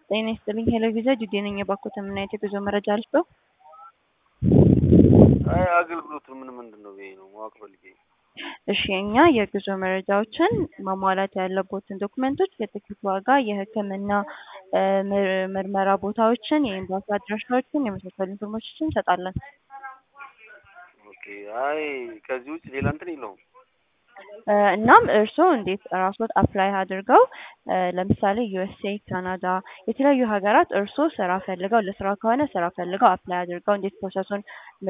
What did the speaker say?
ጤና ይስጥልኝ ሄሎ ቪዛ ጁዴ ነኝ። የባኮተ ምን አይነት የጉዞ መረጃ አልስጠው? አይ አገልግሎቱ ምን ምንድን ነው ብዬ ነው ማወቅ ፈልጌ። እሺ እኛ የጉዞ መረጃዎችን ማሟላት ያለቦትን ዶክመንቶች፣ የትኬት ዋጋ፣ የሕክምና እ ምር- ምርመራ ቦታዎችን፣ የኤምባሲ አድራሻዎችን የመሳሰሉ ኢንፎርሜሽኖችን እንሰጣለን። ኦኬ አይ ከዚህ ውጭ ሌላ እንትን የለውም። እ እናም እርስዎ እንዴት ራስዎት አፕላይ አድርገው እ ለምሳሌ ዩኤስኤ፣ ካናዳ የተለያዩ ሀገራት እርስዎ ስራ ፈልገው ለስራ ከሆነ ስራ ፈልገው አፕላይ አድርገው እንዴት ፕሮሰሱን